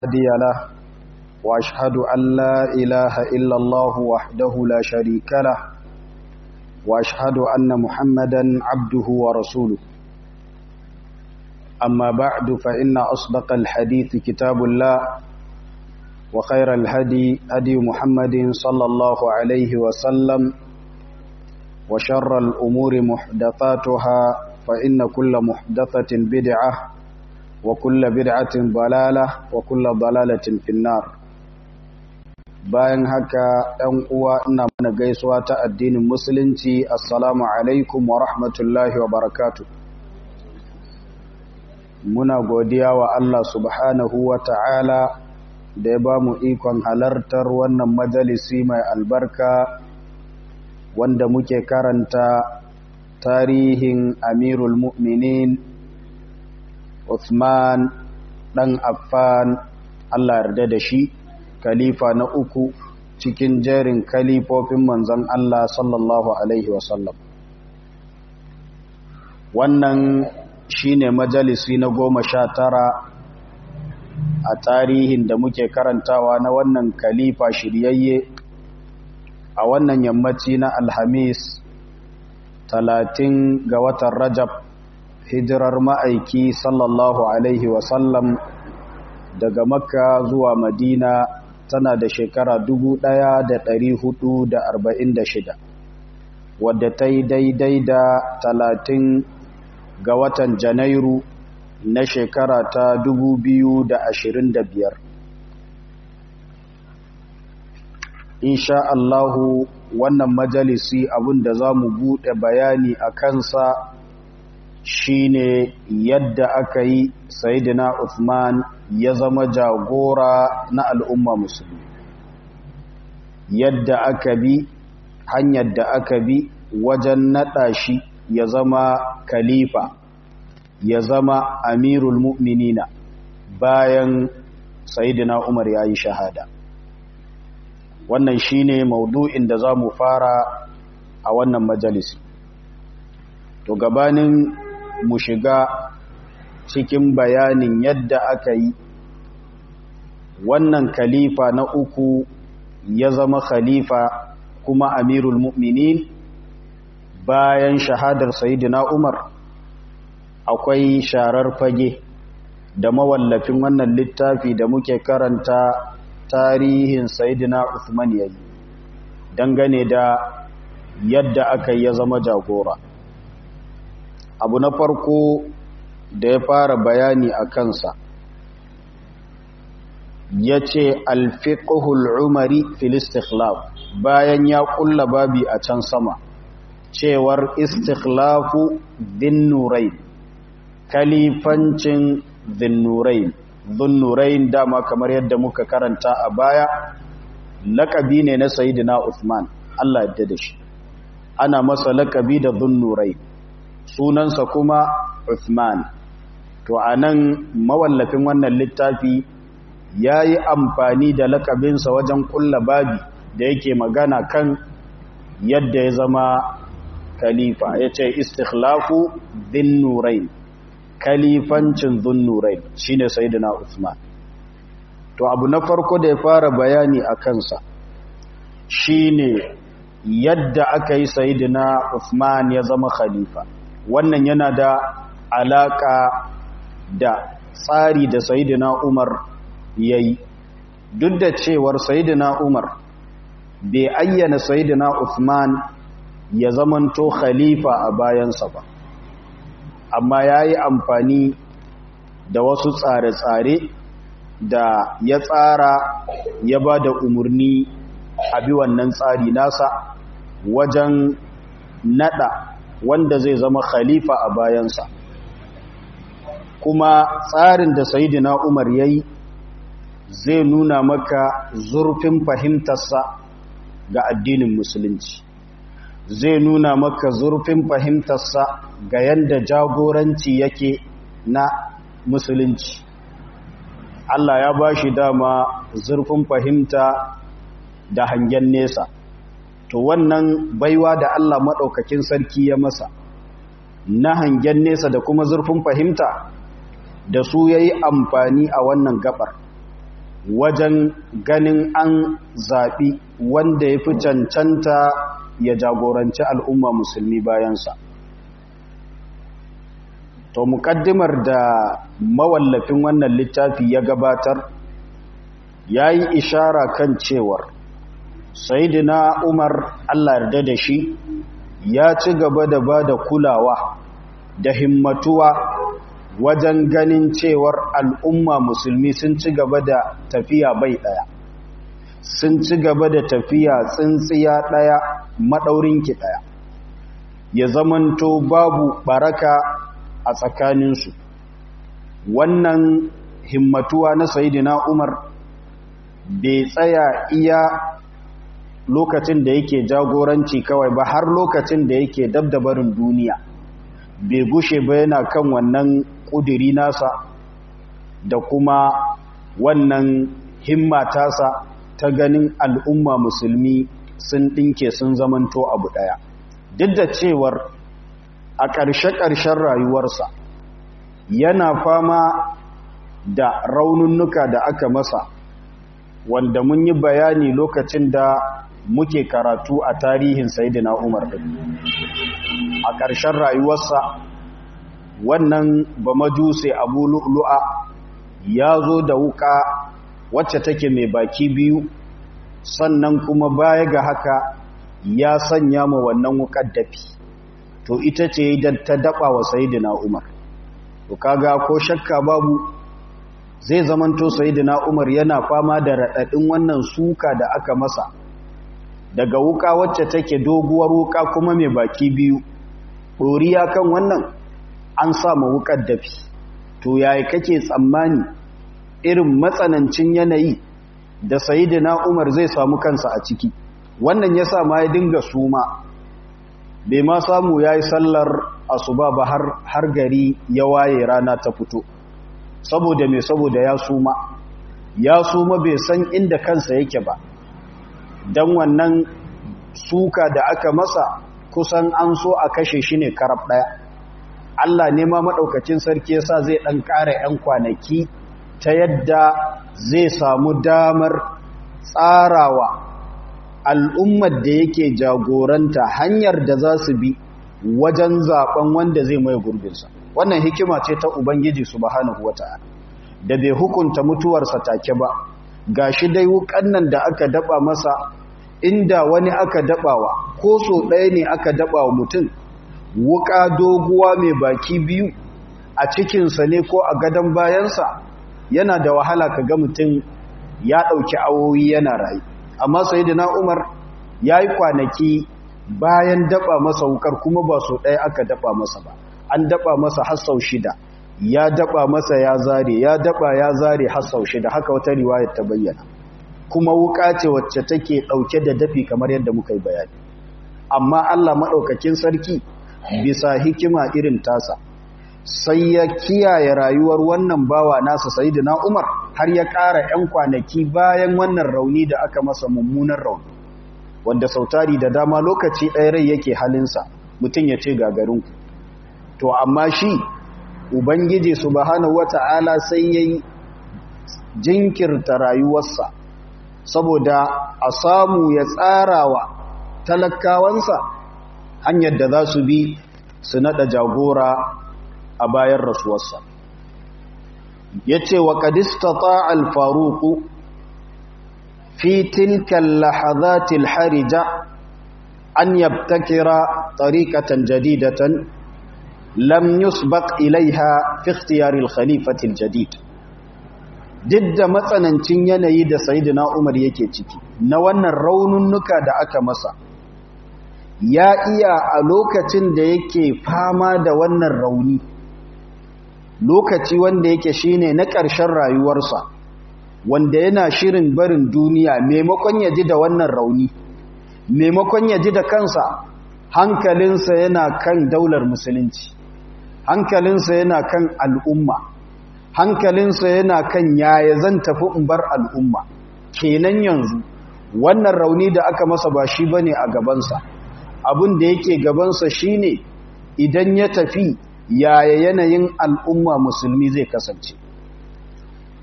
هادي له وأشهد أن لا إله إلا الله وحده لا شريك له وأشهد أن محمدا عبده ورسوله أما بعد فإن أصدق الحديث كتاب الله وخير الهدي هدي محمد صلى الله عليه وسلم وشر الأمور محدثاتها فإن كل محدثة بدعة وكل بدعة ضلالة وكل ضلالة في النار bayan haka ɗan uwa ina mana gaisuwa ta addinin musulunci assalamu alaikum wa rahmatullahi wa barakatu muna godiya wa Allah subhanahu wa ta'ala da ya ba mu ikon halartar wannan majalisi mai albarka wanda muke karanta tarihin amirul mu'minin Uthman ɗan Affan Allah yarda da shi khalifa na uku cikin jerin kalifofin manzon Allah sallallahu alaihi wasallam wannan shine majalisi na goma sha tara a tarihin da muke karantawa na wannan khalifa shiryayye a wannan yammaci na alhamis talatin ga watan rajab hijirar ma'aiki sallallahu alaihi wasallam daga makka zuwa madina tana da shekara shida, wadda ta yi daidai da talatin ga watan janairu na shekara ta biyar. insha Allahu wannan majalisi abinda za mu buɗe bayani a kansa shine yadda aka yi sayidina Uthman ya zama jagora na al'umma musulmi yadda aka bi hanyar da aka bi wajen naɗa shi ya zama khalifa ya zama amirul mu'minina bayan sayidina Umar ya yi shahada wannan shine maudu'in da za mu fara a wannan majalisi to gabanin mu shiga cikin bayanin yadda aka yi wannan khalifa na uku ya zama khalifa kuma amirul mu'minin bayan shahadar sayyidina Umar akwai sharar fage da mawallafin wannan littafi da muke karanta tarihin sayyidina Uthman yayi dangane da yadda aka ya zama jagora abu na farko da ya fara bayani a kansa ya ce alfiƙuhul umari filistikhlaf bayan ya ƙulla babi a can sama cewar istikhlafu dinnurain kalifancin dinnurain dinnurain dama kamar yadda muka karanta a baya laƙabi ne na sayidina Uthman Allah yadda da shi ana masa laƙabi da dinnurain sunansa kuma Uthman to anan mawallafin wannan littafi ya yi amfani da lakabinsa wajen kulla babi da yake magana kan yadda ya zama khalifa ya ce istikhlafu din nurain khalifancin zun nurain shi ne sayidina Uthman to abu na farko da ya fara bayani a kansa shi ne yadda aka yi sayidina Uthman ya zama khalifa wannan yana da alaka da tsari da sayidina Umar ya yi duk da cewar sayidina Umar bai ayyana sayidina Uthman ya zamanto khalifa a bayansa ba amma ya yi amfani da wasu tsare-tsare da ya tsara ya ba da umarni a bi wannan tsari nasa wajen nada wanda zai zama khalifa a bayansa kuma tsarin da sayidina umar ya yi zai nuna maka zurfin fahimtarsa ga addinin musulunci zai nuna maka zurfin fahimtarsa ga yadda jagoranci yake na musulunci Allah ya ba shi dama zurfin fahimta da hangen nesa to wannan baiwa da Allah maɗaukakin sarki ya masa na hangen nesa da kuma zurfin fahimta da su ya yi amfani a wannan gabar wajen ganin an zaɓi wanda ya fi cancanta ya jagoranci al'umma musulmi bayansa to muƙaddimar da mawallafin wannan littafi ya gabatar ya yi ishara kan cewar sayidina umar allah yarda da shi ya ci gaba da ba da kulawa da himmatuwa wajen ganin cewar al'umma musulmi sun ci gaba da tafiya bai ɗaya sun ci gaba da tafiya tsintsiya ɗaya maɗaurinki ɗaya ya zamanto babu ɓaraka a tsakaninsu wannan himmatuwa na sayidina umar bai tsaya iya lokacin da yake jagoranci kawai ba har lokacin da yake dabdabarin duniya bai gushe ba yana kan wannan ƙudiri nasa da kuma wannan himma tasa ta ganin al'umma musulmi sun ɗinke sun zamanto abu ɗaya duk da cewar a ƙarshe-ƙarshen rayuwarsa yana fama da raununnuka da aka masa wanda mun yi bayani lokacin da muke karatu a tarihin Sayyidina Umar din a ƙarshen rayuwarsa wannan ba majuse Abu Lu'lu'a ya zo da wuka wacce take mai baki biyu sannan kuma baya ga haka ya sanya ma wannan wukar dafi to ita ce idan ta daba wa Sayyidina Umar to kaga ko shakka babu zai zamanto Sayyidina Umar yana fama da raɗaɗin wannan suka da aka masa daga wuka wacce take doguwar wuka kuma mai baki biyu ɗoriya kan wannan an sama wukar dafi to yayi kake tsammani irin matsanancin yanayi da sayidina umar zai samu kansa a ciki wannan ya sa ma ya dinga suma bai ma samu ya yi sallar asuba ba har gari ya waye rana ta fito saboda mai saboda ya suma ya suma bai san inda kansa yake ba don wannan suka da aka masa kusan an so a kashe shi ne karab ɗaya Allah ne ma maɗaukacin sarki yasa zai ɗan ƙara 'yan kwanaki ta yadda zai samu damar tsarawa al'ummar da yake jagoranta hanyar da za su bi wajen zaɓen wanda zai mai gurbinsa wannan hikima ce ta Ubangiji subhanahu wata'ala da bai hukunta mutuwarsa take ba ga shi dai wukan nan da aka daba masa inda wani aka dabawa ko so ɗaya ne aka dabawa mutum wuka doguwa mai baki biyu a cikinsa ne ko a gadon bayansa yana da wahala ka ga mutum ya ɗauki awoyi yana rayu amma sai da umar ya yi kwanaki bayan daba masa wukar kuma ba so ɗaya aka daba masa ba an daba masa har sau shida ya daba masa ya zare ya daba ya zare har sau shida haka wata riwayar ta bayyana kuma wuka ce wacce take dauke da dafi kamar yadda muka yi bayani amma Allah madaukakin sarki bisa hikima irin tasa sai ya kiyaye rayuwar wannan bawa nasa sayyidina Umar har ya ƙara 'yan kwanaki bayan wannan rauni da aka masa mummunan rauni wanda sautari da dama lokaci ɗaya rai yake halinsa mutum ya ce gagarinku to amma shi ubangiji subhanahu wata'ala sai yayi jinkirta rayuwarsa saboda a samu ya tsarawa talakawansa hanyar da za su bi su nada jagora a bayan rasuwarsa yace wa qadistata al-faruq fi tilka al-lahadhat al-harija an yabtakira tariqatan jadidatan lam yusbaq ilaiha fi ikhtiyar al-khalifah al-jadid didda matsanancin yanayi da sayyidina Umar yake ciki na wannan raununnuka da aka masa ya iya a lokacin da yake fama da wannan rauni lokaci wanda yake shine na ƙarshen rayuwarsa wanda yana shirin barin duniya maimakon ya ji da wannan rauni maimakon ya ji da kansa hankalinsa yana kan daular musulunci hankalinsa yana kan al'umma hankalinsa yana kan yaya zan tafi in bar al'umma kenan yanzu wannan rauni da aka masa ba shi bane a gabansa abin da yake gabansa shine idan ya tafi yaya yanayin al'umma musulmi zai kasance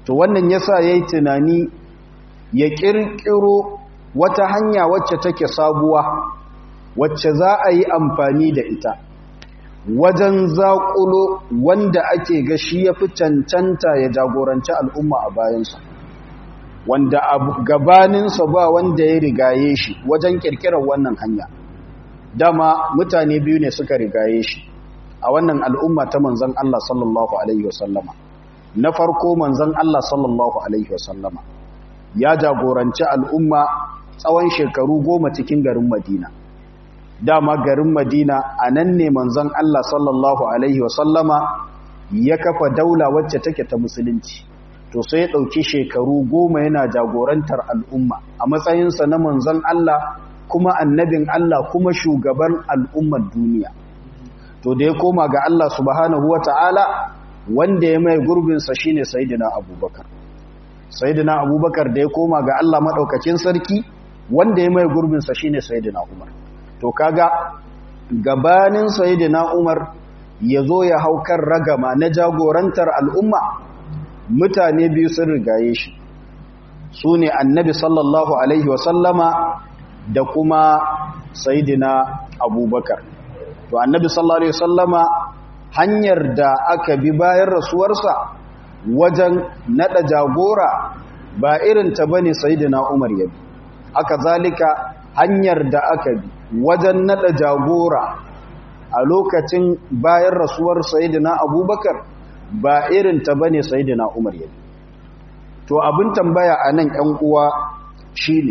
to wannan yasa yayi tunani ya kirkiro wata hanya wacce take sabuwa wacce za a yi amfani da ita wajen zaƙulo wanda ake ga shi ya fi cancanta ya jagoranci al'umma a bayansa wanda a gabaninsa ba wanda ya rigaye shi wajen ƙirƙirar wannan hanya dama mutane biyu ne suka rigaye shi a wannan al'umma ta manzan Allah sallallahu Alaihi wasallama na farko manzan Allah sallallahu Alaihi wasallama ya jagoranci al'umma tsawon shekaru goma cikin garin Madina dama garin Madina a nan ne manzon Allah sallallahu Alaihi wasallama ya kafa daula wacce take ta musulunci to sai ya ɗauki shekaru goma yana jagorantar al'umma a matsayinsa na manzon Allah kuma annabin Allah kuma shugaban al'ummar duniya to da ya koma ga Allah subhanahu wata'ala wanda ya mai gurbinsa shine sayyidina abubakar sayyidina abubakar da ya koma ga Allah maɗaukacin sarki wanda ya mai gurbinsa shine sayyidina umar to kaga gabanin sayyidina Umar ya zo ya hau kan ragama na jagorantar al'umma mutane biyu sun rigaye shi su ne annabi sallallahu alaihi wasallama da kuma sayyidina abubakar to annabi sallallahu alaihi wasallama hanyar da aka bi bayan rasuwarsa wajen nada jagora ba irin ta bane sayyidina Umar ya bi aka zalika hanyar da aka bi wajen nada jagora a lokacin bayan rasuwar sayidina abubakar ba irin ta bane sayidina umar ya to abin tambaya a nan ‘yan uwa shine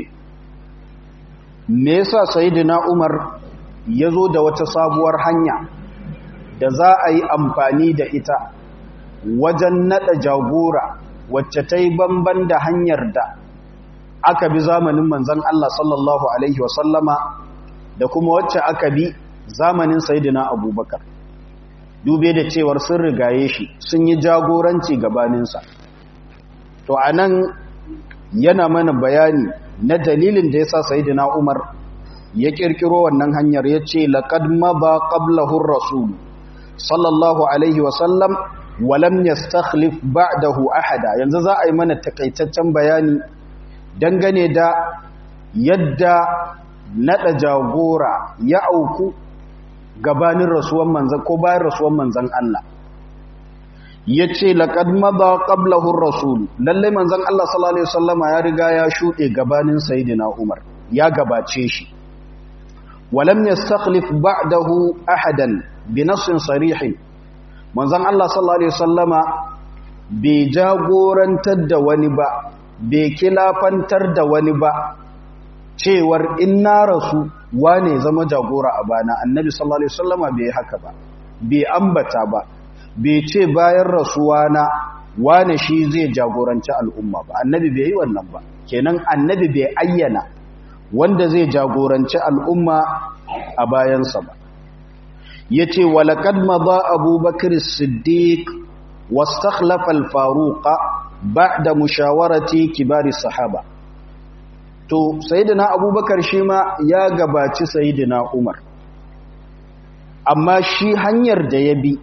me yasa sayidina umar ya zo da wata sabuwar hanya da za a yi amfani da ita wajen nada jagora wacce ta yi banban da hanyar da aka bi zamanin manzan Allah sallallahu Alaihi wasallama da kuma wacce aka bi zamanin Saidina Abubakar. Dube da cewar sun rigaye shi sun yi jagoranci gabaninsa. To, a nan yana mana bayani na dalilin da ya sa Saidina Umar ya ƙirƙiro wannan hanyar ya ce, Laƙad maba ƙablahun Rasulu, sallallahu Alaihi wasallam, walam ya stakhlif ba'dahu ahada. Yanzu za a yi mana takaitaccen bayani dangane da yadda nada jagora ya auku gabanin rasuwan manzan ko bayan rasuwan manzan Allah yace laqad madha qablahu ar-rasul lalle manzan Allah sallallahu alaihi wasallama ya riga ya shude gabanin sayyidina Umar ya gabace shi walam yastakhlif ba'dahu ahadan bi nassin sarih manzan Allah sallallahu alaihi wasallama bai jagorantar da wani ba bai kilafantar da wani ba cewar in na rasu wane zama jagora a bana annabi sallallahu alaihi wasallama bai haka ba bai ambata ba bai ce bayan rasuwa na wane shi zai jagoranci al'umma ba annabi bai yi wannan ba kenan annabi bai ayyana wanda zai jagoranci al'umma a bayansa ba yace walaqad madha abubakar as-siddiq wastakhlafa al-faruqa ba'da mushawarati kibari sahaba to sayyidina abubakar shi ma ya gabaci sayyidina umar amma shi hanyar da ya bi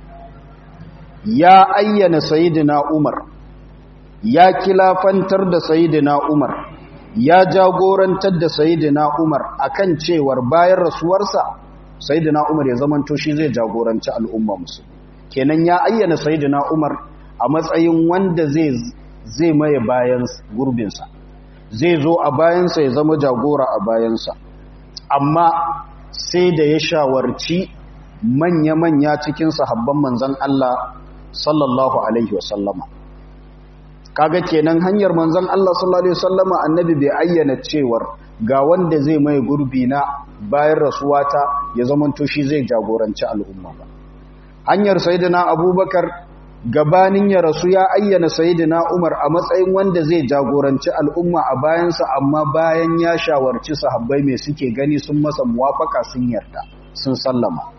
ya ayyana sayyidina umar ya kilafantar da sayyidina umar ya jagorantar da sayyidina umar akan cewar bayan rasuwarsa sayyidina umar ya zamanto shi zai jagoranci al'umma musu kenan ya ayyana sayyidina umar a matsayin wanda zai zai maye bayan gurbinsa zai zo a bayansa ya zama jagora a bayansa amma sai da ya shawarci manya-manya cikin sahabban manzan Allah sallallahu alaihi wasallama kaga kenan hanyar manzan Allah sallallahu alaihi wasallama annabi bai ayyana cewar ga wanda zai mai gurbi na bayan rasuwata ya zamanto shi zai jagoranci al'umma ba hanyar sayyidina abubakar gabanin ya rasu ya ayyana sayyidina Umar a matsayin wanda zai jagoranci al'umma a bayansa amma bayan ya shawarci sahabbai mai suke gani sun masa muwafaka sun yarda sun sallama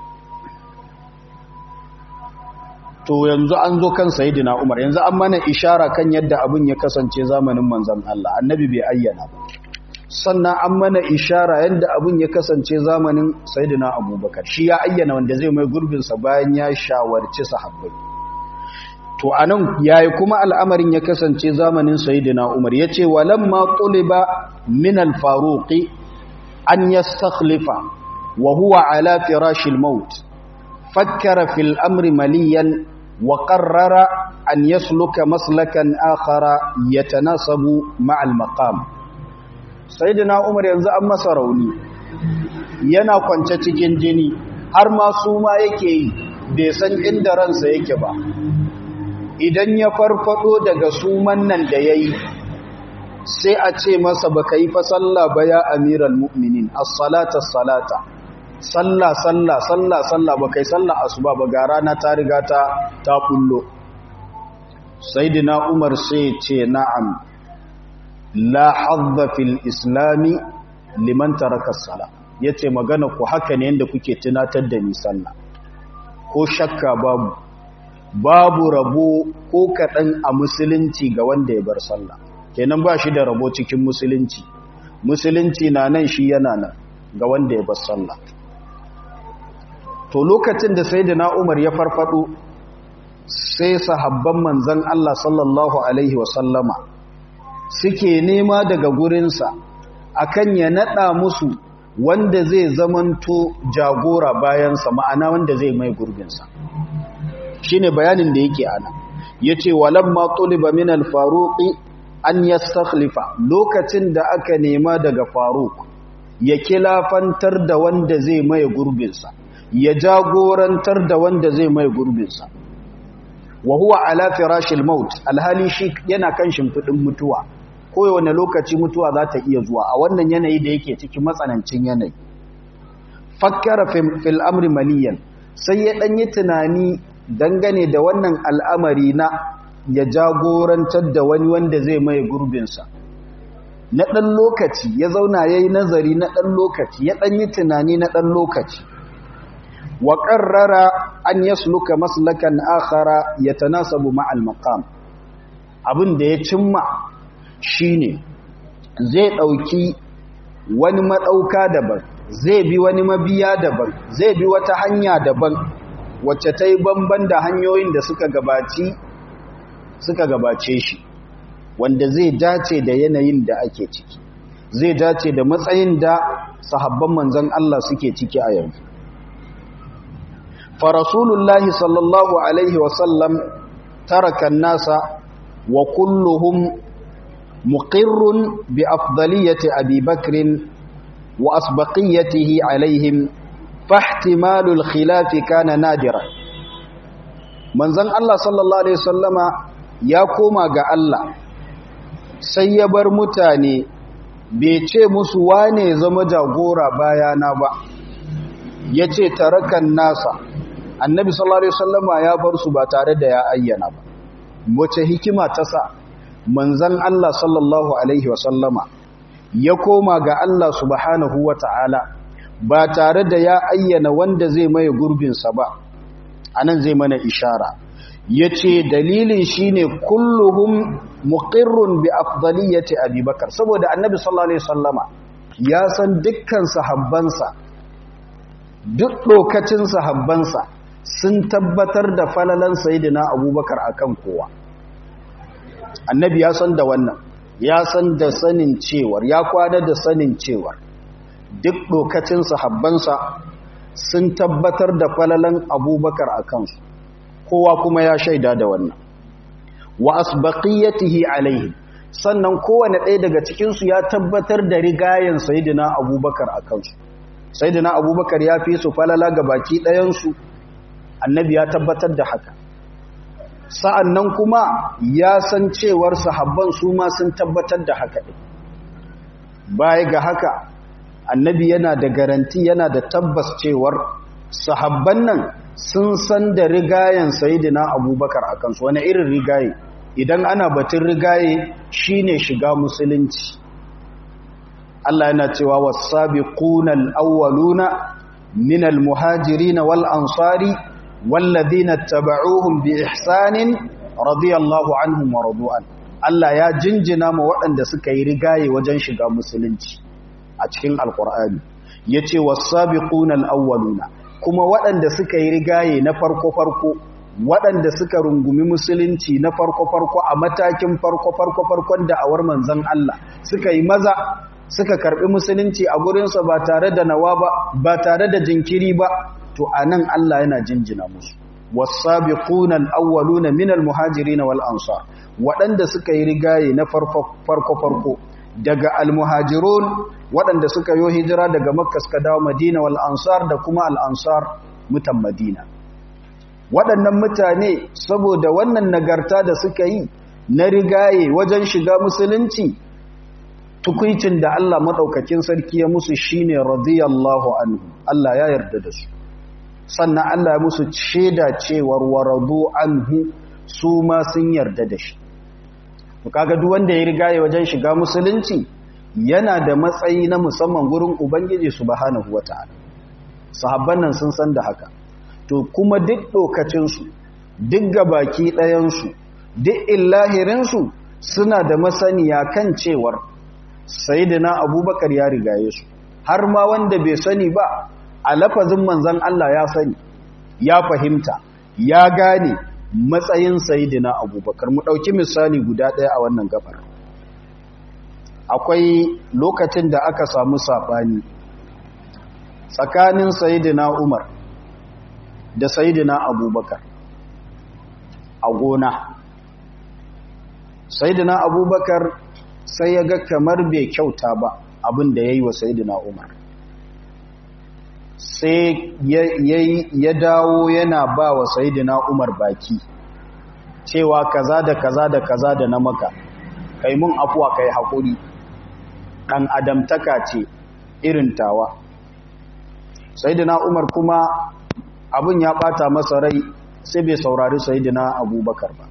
to yanzu an zo kan sayyidina Umar yanzu an mana ishara kan yadda abin ya kasance zamanin manzon Allah annabi bai ayyana ba sannan an mana ishara yadda abin ya kasance zamanin sayyidina Abubakar shi ya ayyana wanda zai mai gurbinsa bayan ya shawarci sahabbai to anan yayi kuma al'amarin ya kasance zamanin sayyidina Umar yace walamma tuliba min al-faruq an yastakhlifa wa huwa ala firash al-maut fakkara fil amri maliyan wa qarrara an yasluka maslakan akhara yatanasabu ma'a al-maqam sayyidina Umar yanzu an masa rauni yana kwance cikin jini har ma su ma yake yi bai san inda ransa yake ba idan ya farfado daga suman nan da ya yi sai a ce masa ba ka yi fa sallah ba ya amiral mu'minin as-salata salata sallah sallah sallah sallah ba kai sallah asuba ba ga rana ta riga ta ta kullo sayyidina umar sai ce na'am la hadda fil islami liman taraka as-salah yace magana ku haka ne yanda kuke tunatar da ni sallah ko shakka babu babu rabo ko kaɗan a musulunci ga wanda ya bar sallah kenan ba shi da rabo cikin musulunci musulunci na nan shi yana nan ga wanda ya bar sallah to lokacin da sai na umar ya farfado sai sahabban manzan Allah sallallahu alaihi wasallama suke nema daga gurinsa akan ya naɗa musu wanda zai zamanto jagora bayansa ma'ana wanda zai mai gurbinsa shine bayanin da yake ana yace walamma tuliba min al-faruq an yastakhlifa lokacin da aka nema daga faruq ya kilafantar da wanda zai mai gurbinsa ya jagorantar da wanda zai mai gurbinsa wa huwa ala firashil maut alhali shi yana kan shimfidin mutuwa kowane lokaci mutuwa za ta iya zuwa a wannan yanayi da yake cikin matsanancin yanayi fakkara fil amri maliyan sai ya ɗan yi tunani dangane da wannan al'amari na ya jagorantar da wani wanda zai mai gurbinsa na ɗan lokaci ya zauna ya yi nazari na ɗan lokaci ya ɗan yi tunani na ɗan lokaci wa ƙarrara an yasluka maslakan akhara ya tanasabu ma'al maqam abin da ya cimma shine zai ɗauki wani maɗauka daban zai bi wani mabiya daban zai bi wata hanya daban wacce ta yi bamban da hanyoyin da suka gabaci suka gabace shi wanda zai dace da yanayin da ake ciki zai dace da matsayin da sahabban manzon Allah suke ciki a yanzu fa rasulullahi sallallahu alaihi wasallam taraka nasa wa kulluhum muqirrun bi afdaliyati abi bakrin wa asbaqiyatihi alaihim fahtimalul khilafi kana nadira manzon Allah sallallahu alaihi wasallama ya koma ga Allah sai ya bar mutane bai ce musu wane zama jagora bayana ba yace tarakan nasa annabi sallallahu alaihi wasallama ya bar su ba tare da ya ayyana ba wace hikima ta sa manzon Allah sallallahu alaihi wasallama ya koma ga Allah subhanahu wataala ba tare da ya ayyana wanda zai maye gurbinsa ba anan zai mana ishara yace dalilin shine kulluhum muqirrun bi afdaliyati abubakar saboda annabi sallallahu alaihi wasallama ya san dukkan sahabbansa duk lokacin sahabbansa sun tabbatar da falalan sayyidina abubakar akan kowa annabi ya san da wannan ya san da sanin cewar ya kwana da sanin cewar duk lokacin sahabbansa sun tabbatar da falalan abubakar a kansu kowa kuma ya shaida da wannan wa asbaqiyatihi alaihi sannan kowane ɗaya daga cikinsu ya tabbatar da rigayen sayidina abubakar a kansu sayidina abubakar ya fi su falala ga baki ɗayansu annabi ya tabbatar da haka sa'an nan kuma ya san cewar sahabban su ma sun tabbatar da haka ɗin baya ga haka annabi yana da garanti yana da tabbas cewar sahabban nan sun san da rigayen sayidina abubakar a kansu wani irin rigaye idan ana batun rigaye shine shiga musulunci Allah yana cewa wasabiquna al-awwaluna min al-muhajirin wal ansari walladhina tabauhum bi ihsanin radiyallahu anhum wa radu'an Allah ya jinjina ma waɗanda suka yi rigaye wajen shiga musulunci a cikin alkur'ani yace wasabiquna al-awwaluna kuma waɗanda suka yi rigaye na farko farko waɗanda suka rungumi musulunci na farko-farko a matakin farko-farko-farkon da'awar manzan Allah suka yi maza suka karɓi musulunci a gurinsa ba tare da nawa ba ba tare da jinkiri ba to a nan Allah yana jinjina musu wasabiquna al-awwaluna min al-muhajirin wal ansar waɗanda suka yi rigaye na farko-farko daga al-muhajirun waɗanda suka yi hijira daga makka suka dawo madina wal ansar da kuma al-ansar mutan madina waɗannan mutane saboda wannan nagarta da suka yi na rigaye wajen shiga musulunci tukuicin da Allah maɗaukakin sarki ya musu shine radiyallahu anhu Allah ya yarda da su sannan Allah ya musu shaida cewar waradu anhu su ma sun yarda da shi kaga duk wanda ya rigaye wajen shiga musulunci yana da matsayi na musamman gurin ubangiji subhanahu wataala sahabban nan sun san da haka to kuma duk ɗokacinsu duk gabaki ɗayansu duk illahirinsu suna da masaniya kan cewar sayidina abubakar ya rigaye su har ma wanda bai sani ba a lafazin manzan Allah ya sani ya fahimta ya gane matsayin sayidina abubakar mu ɗauki misali guda ɗaya a wannan gabar akwai lokacin da aka samu saɓani tsakanin sayidina umar da sayidina abubakar a gona sayidina abubakar sai ya ga kamar bai kyauta ba abin da ya yi wa sayidina umar sai ya dawo yana ba wa sayidina umar baki cewa kaza da kaza da kaza da na maka kai mun afuwa kai haƙuri ɗan adamtaka ce irin tawa sayidina umar kuma abin ya ɓata masa rai sai bai saurari sayidina abubakar ba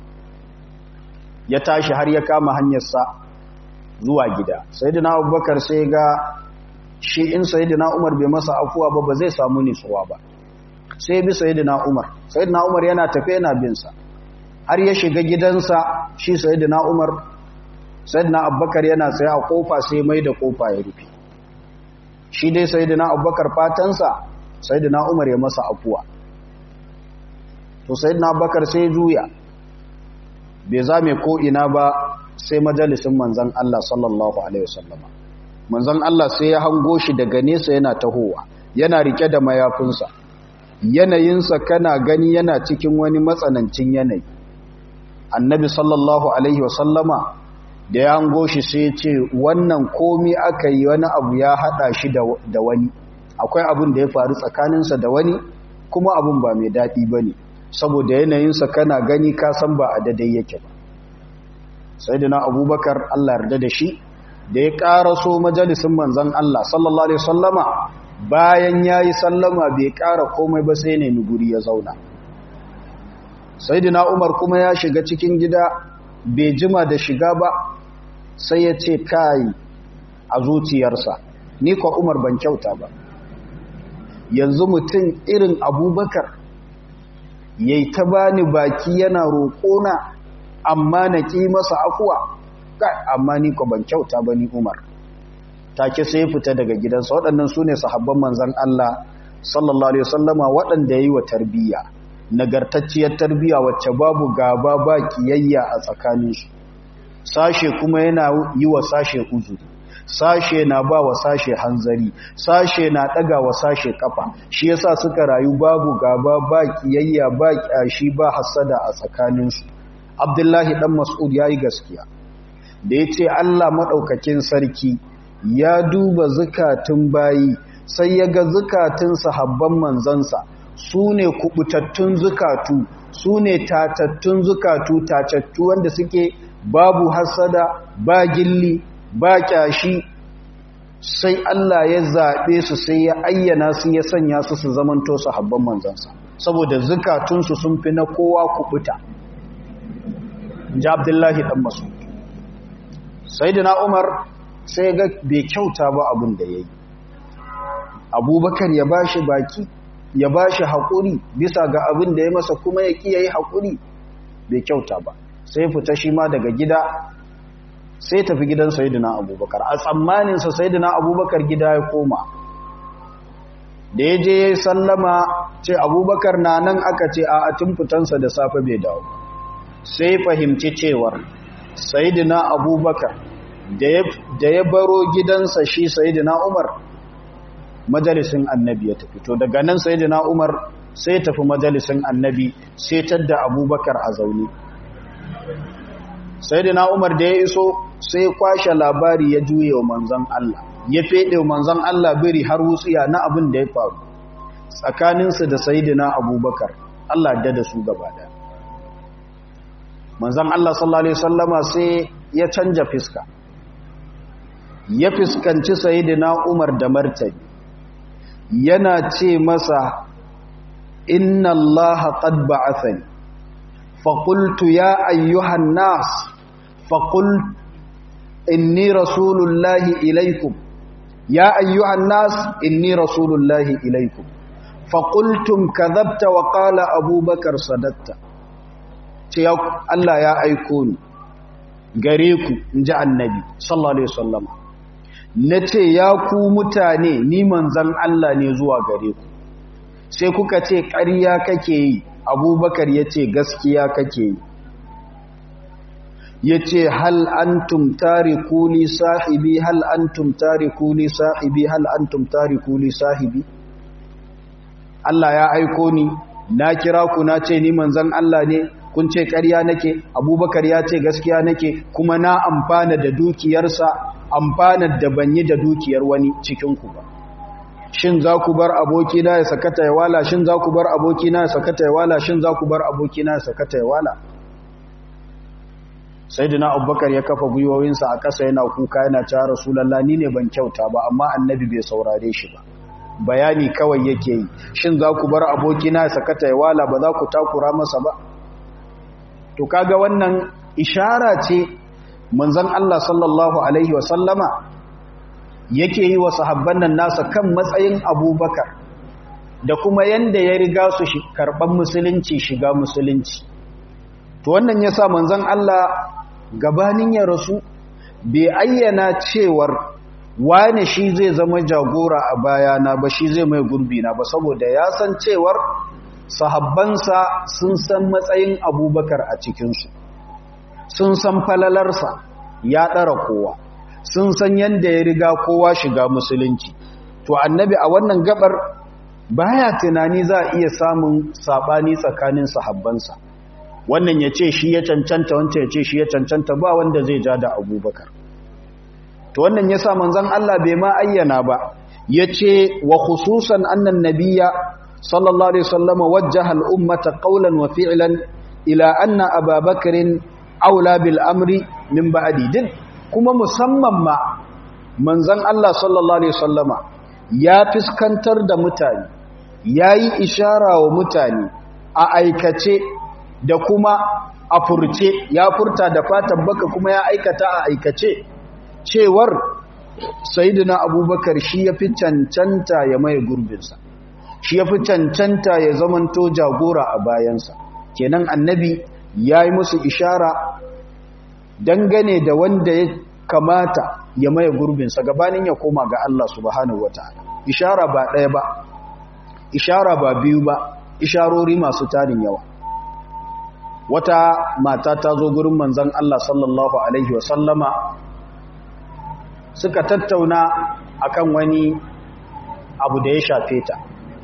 ya tashi har ya kama hanyarsa zuwa gida sayidina abubakar sai ga shi in sayidina umar bai masa afuwa ba ba zai samu nitsuwa ba sai bi sayidina umar sayidina umar yana tafe yana binsa har ya shiga gidansa shi sayidina umar sayidina abubakar yana tsaye a kofa sai mai da kofa ya rufe shi dai sayidina abubakar fatansa sayidina umar ya masa afuwa to sayidina abubakar sai juya bai zame ko ina ba sai majalisin manzan Allah sallallahu alaihi wasallama manzan Allah sai ya hango shi daga nesa yana tahowa yana rike da mayafinsa yanayinsa kana gani yana cikin wani matsanancin yanayi annabi sallallahu alaihi wasallama da ya hango shi sai ce wannan komi aka yi wani abu ya hada shi da wani akwai abin da ya faru tsakaninsa da wani kuma abin ba mai daɗi ba ne saboda yanayinsa kana gani ka san ba a dadai yake ba sai da na abubakar allah yarda da shi da ya ƙara so majalisun manzan allah sallallahu alaihi sallama bayan ya yi sallama bai ƙara komai ba sai nemi guri ya zauna sai da na umar kuma ya shiga cikin gida bai jima da shiga ba sai ya ce kai a zuciyarsa ni kwa umar ban kyauta ba yanzu mutum irin abubakar ya yi ta bani baki yana roƙona amma na ƙi masa afuwa amma ni kwa ban kyauta ba ni umar take sai fita daga gidansa waɗannan su ne sahabban manzan Allah sallallahu Alaihi wasallama waɗanda ya yi wa tarbiyya nagartacciyar tarbiyya wacce babu gaba ba kiyayya a tsakaninsu sashe kuma yana yi wa sashe uzuri sashe na ba wa sashe hanzari sashe na ɗaga wa sashe kafa shi yasa suka rayu babu gaba ba kiyayya ba kyashi ba hasada a tsakaninsu abdullahi dan mas'ud yayi gaskiya da yace Allah madaukakin sarki ya duba zukatun bayi sai ya ga zukatun sahabban manzansa su ne kubutattun zukatu su ne tatattun zukatu tatattu wanda suke babu hasada ba gilli ba kyashi sai Allah ya zaɓe su sai ya ayyana su ya sanya su su zamanto sahabban manzansa saboda zukatunsu sun fi na kowa kubuta ji abdullahi ɗan masu sai da na umar sai ga bai kyauta ba abin da ya yi abubakar ya ba shi baki ya ba shi haƙuri bisa ga abin da ya masa kuma ya ƙi ya yi haƙuri bai kyauta ba sai fita shi ma daga gida sai tafi gidan sayidina abubakar a tsammaninsa sayidina abubakar gida ya koma da ya je ya yi sallama ce abubakar na nan aka ce a tun fitansa da safe bai dawo sai fahimci cewar sayidina abubakar da ya baro gidansa shi sayidina umar majalisin annabi ya tafi to daga nan sayidina umar sai tafi majalisin annabi sai tadda abubakar a zaune sayidina umar da ya iso sai kwashe labari ya juye wa manzon Allah ya fede wa manzon Allah biri har wutsiya na abin da ya faru tsakaninsu da sayidina abubakar Allah da da su gaba da manzon Allah sallallahu alaihi wasallama sai ya canja fiska ya fiskanci sayidina Umar da martani yana ce masa inna Allah qad ba'athani fa qultu ya ayyuhan nas fa qul inni rasulullahi ilaykum ya ayyuhan nas inni rasulullahi ilaykum fa qultum kadhabta wa qala abubakar sadaqta ce Allah ya aiko ni gare ku inji annabi sallallahu alaihi wasallam na ce ya ku mutane ni manzan Allah ne zuwa gare ku sai kuka ce ƙarya kake yi abubakar ya ce gaskiya kake yi ya ce hal antum tarikuli sahibi hal antum tarikuli sahibi hal antum tarikuli sahibi Allah ya aiko ni na kira ku na ce ni manzan Allah ne kun ce ƙarya nake abubakar ya ce gaskiya nake kuma na amfana da dukiyarsa amfanar da ban yi da dukiyar wani cikinku ba shin za ku bar abokina ya sakata ya wala shin za ku bar abokina ya sakata ya wala shin za ku bar abokina ya sakata ya wala sai dina abubakar ya kafa gwiwowinsa a ƙasa yana kuka yana cewa rasulallah ni ne ban kyauta ba amma annabi bai saurare shi ba bayani kawai yake yi shin za ku bar abokina ya sakata ya wala ba za ku takura masa ba to kaga wannan ishara ce manzon Allah sallallahu alaihi wasallama yake yi wa sahabban nan nasa kan matsayin abubakar da kuma yanda ya riga su karɓar musulunci shiga musulunci to wannan ya sa manzon Allah gabanin ya rasu bai ayyana cewar wane shi zai zama jagora a bayana ba shi zai mai gurbi na ba saboda ya san cewar sahabbansa sun san matsayin abubakar a cikinsu sun san falalarsa ya ɗara kowa sun san yadda ya riga kowa shiga musulunci to annabi a wannan gabar baya tunani za a iya samun saɓani tsakanin sahabbansa wannan ya ce shi ya cancanta wancan ya ce shi ya cancanta ba wanda zai ja da abubakar to wannan ya sa manzan Allah bai ma ayyana ba ya ce wa khususan annan nabiya sallallahu alaihi wasallama wajjaha al-ummata qawlan wa fi'lan ila anna ababakarin aula bil amri min ba'di din kuma musamman ma manzon Allah sallallahu alaihi wasallama ya fiskantar da mutane yayi ishara wa mutane a aikace da kuma a furce ya furta da fatan baka kuma ya aikata a aikace cewar sayyidina abubakar shi ya fi cancanta ya mai gurbinsa shi ya fi cancanta ya zamanto jagora a bayansa kenan annabi ya yi musu ishara dangane da wanda ya kamata ya maye gurbinsa gabanin ya koma ga Allah subhanahu wataala ishara ba ɗaya ba ishara ba biyu ba isharori masu tarin yawa wata mata ta zo gurin manzon Allah sallallahu alaihi wasallama suka tattauna akan wani abu da ya shafe ta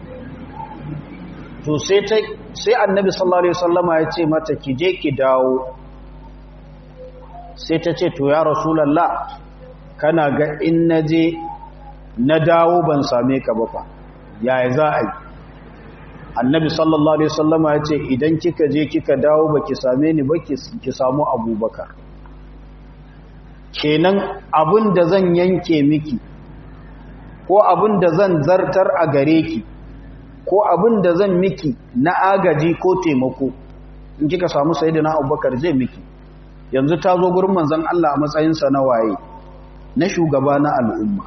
to sai ta sai annabi sallallahu alaihi wasallama ya ce mata ki je ki dawo sai ta ce to ya rasulullah kana ga in naje na dawo ban same ka ba fa yaya za a yi annabi sallallahu alaihi wasallama ya ce idan kika je kika dawo baki same ni ba ki samu abubakar kenan abin da zan yanke miki ko abin da zan zartar a gare ki ko abin da zan miki na agaji ko taimako in kika samu sayyidina abubakar zai miki yanzu ta zo gurin manzon Allah a matsayinsa na waye na shugaba na al'umma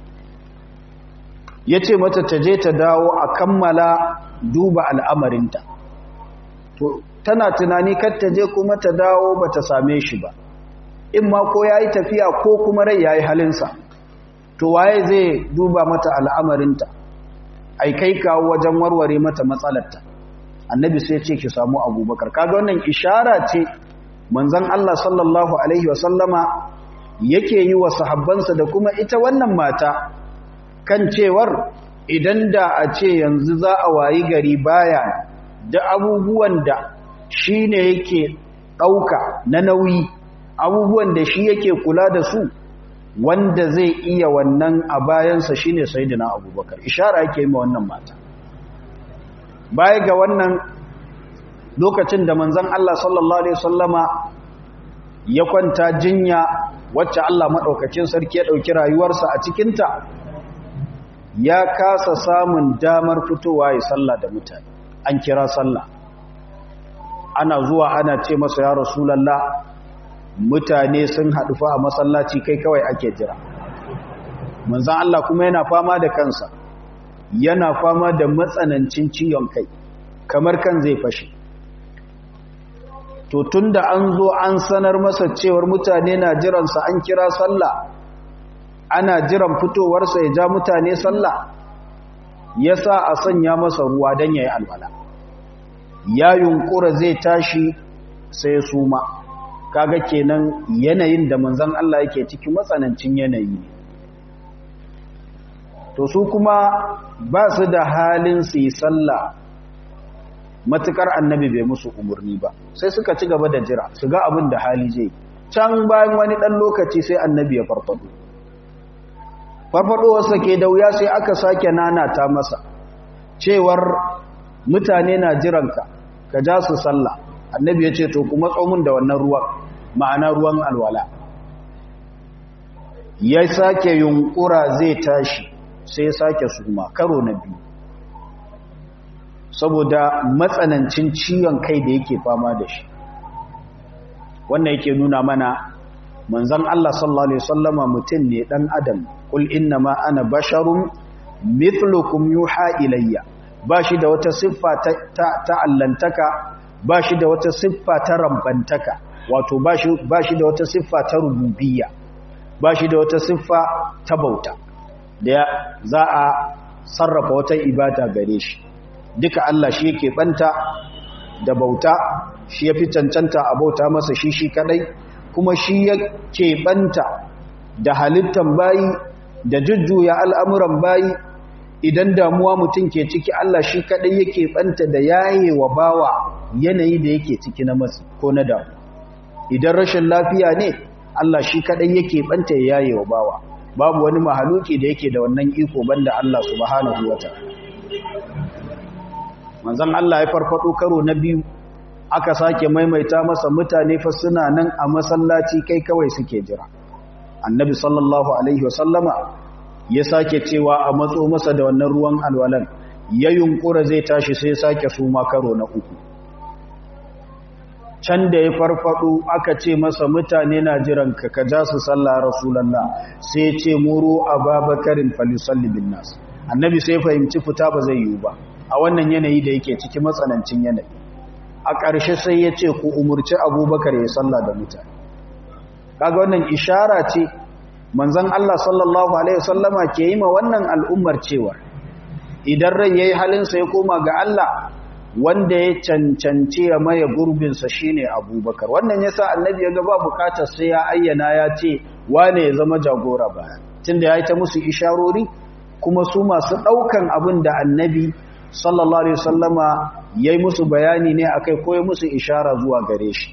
ya ce mata ta je ta dawo a kammala duba al'amarinta to tana tunani kar ta je kuma ta dawo ba ta same shi ba in ma ko ya yi tafiya ko kuma rai ya yi halinsa to waye zai duba mata al'amarinta ai kai kawo wajen warware mata matsalarta annabi sai ce ki samu abubakar kaga wannan ishara ce manzon Allah sallallahu alaihi wasallama yake yi wa sahabbansa da kuma ita wannan mata kan cewar idan da a ce yanzu za a wayi gari baya da abubuwan da shi ne yake ɗauka na nauyi abubuwan da shi yake kula da su wanda zai iya wannan a bayansa shi ne sai abubakar ishara yake yi wannan mata baya ga wannan lokacin da manzan Allah sallallahu Alaihi wasallama ya kwanta jinya wacce Allah maɗaukacin sarki ya ɗauki rayuwarsa a cikinta ya kasa samun damar fitowa ya sallah da mutane an kira sallah ana zuwa ana ce masa ya rasulallah mutane sun haɗu fa a masallaci kai kawai ake jira manzan Allah kuma yana fama da kansa yana fama da matsanancin ciwon kai kamar kan zai fashe to tunda an zo an sanar masa cewar mutane na jiransa an kira sallah ana jiran fitowarsa ya ja mutane sallah ya sa a sanya masa ruwa don ya yi alwala ya yunkura zai tashi sai suma kaga kenan yanayin da manzan Allah yake cikin matsanancin yanayi ne to su kuma ba su da halin su yi sallah matukar annabi bai musu umarni ba sai suka ci gaba da jira su ga abin da hali zai can bayan wani ɗan lokaci sai annabi ya farfado farfadowarsa ke da wuya sai aka sake nanata masa cewar mutane na jiranka ka ja su sallah annabi ya ce to kuma tsomin da wannan ruwan ma'ana ruwan alwala ya sake yunkura zai tashi sai ya sake suma karo na biyu saboda matsanancin ciwon kai da yake fama da shi wannan yake nuna mana manzon Allah sallallahu alaihi wasallama mutum ne dan adam kul innama ana basharun mithlukum yuha ilayya bashi da wata siffa ta ta allantaka bashi da wata siffa ta rambantaka wato bashi bashi da wata siffa ta rububiyya bashi da wata siffa ta bauta da za a sarrafa wata ibada gare shi duka Allah shi yake banta da bauta shi yafi cancanta a bauta masa shi shi kadai kuma shi yake banta da halittan bayi da jujjuya al'amuran bayi idan damuwa mutum ke ciki Allah shi kadai yake banta da yaye wa bawa yanayi da yake ciki na masu ko na damu idan rashin lafiya ne Allah shi kadai yake banta ya yaye wa bawa babu wani mahaluki da yake da wannan iko banda Allah subhanahu wataala manzon Allah ya farfado karo na biyu aka sake maimaita masa mutane fa suna nan a masallaci kai kawai suke jira annabi sallallahu alaihi wasallama ya sake cewa a matso masa da wannan ruwan alwalan ya yunkura zai tashi sai sake suma karo na uku can da ya farfado aka ce masa mutane na jiran ka ka ja su sallah rasulullah sai ya ce muru ababakarin falisalli bin nas annabi sai fahimci fita ba zai yiwu ba a wannan yanayi da yake ciki matsanancin yanayi a ƙarshe sai ya ce ku umurci abubakar ya sallah da mutane kaga wannan ishara ce manzon Allah sallallahu alaihi wasallama ke yi ma wannan al'ummar cewa idan rai yayi halin sa ya koma ga Allah wanda ya cancance ya maye gurbin sa shine Abubakar wannan yasa annabi ya ga ba bukatar sai ya ayyana ya ce wane ya zama jagora baya tunda yayi ta musu isharori kuma su masu daukan abin da annabi sallallahu alaihi wasallama yayi musu bayani ne akai ko ya musu ishara zuwa gare shi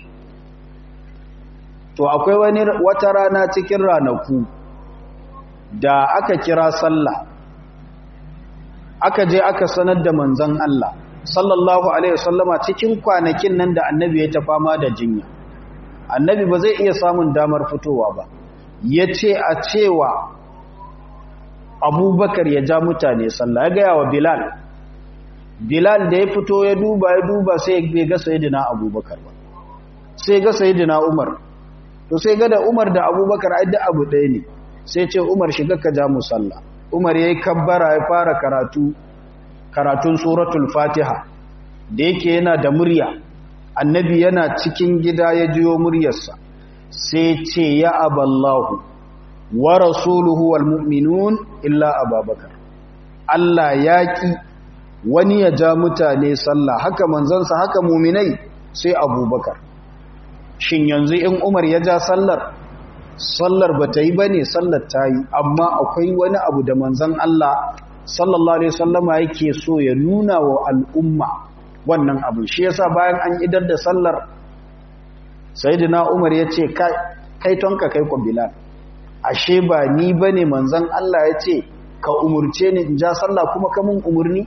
to akwai wani wata rana cikin ranaku da aka kira sallah aka je aka sanar da manzon Allah sallallahu alaihi wasallama cikin kwanakin nan da annabi ya ta fama da jinya annabi ba zai iya samun damar fitowa ba yace a cewa abubakar ya ja mutane sallah ya gaya wa bilal bilal da ya fito ya duba ya duba sai bai ga sayyidina abubakar ba sai ga sayyidina umar to sai ga da Umar da Abubakar ai da abu ɗaya ne sai ce Umar shiga ka ja mu sallah Umar yayi kabbara ya fara karatu karatun suratul Fatiha da yake yana da murya annabi yana cikin gida ya jiyo muryarsa sai ce ya aballahu wa rasuluhu wal mu'minun illa ababakar Allah ya ki wani ya ja mutane sallah haka manzansa haka muminai sai abubakar shin yanzu in umar ya ja sallar sallar ba ta yi ba ne sallar ta yi amma akwai wani abu da manzan Allah sallallahu alaihi sallama yake so ya nuna wa al'umma wannan abu shi yasa bayan an idar da sallar sayyidina umar ya ce kai tonka kai kwa bilal ashe ba ni ba ne manzan Allah ya ce ka umurce ni in ja sallah kuma ka mun umurni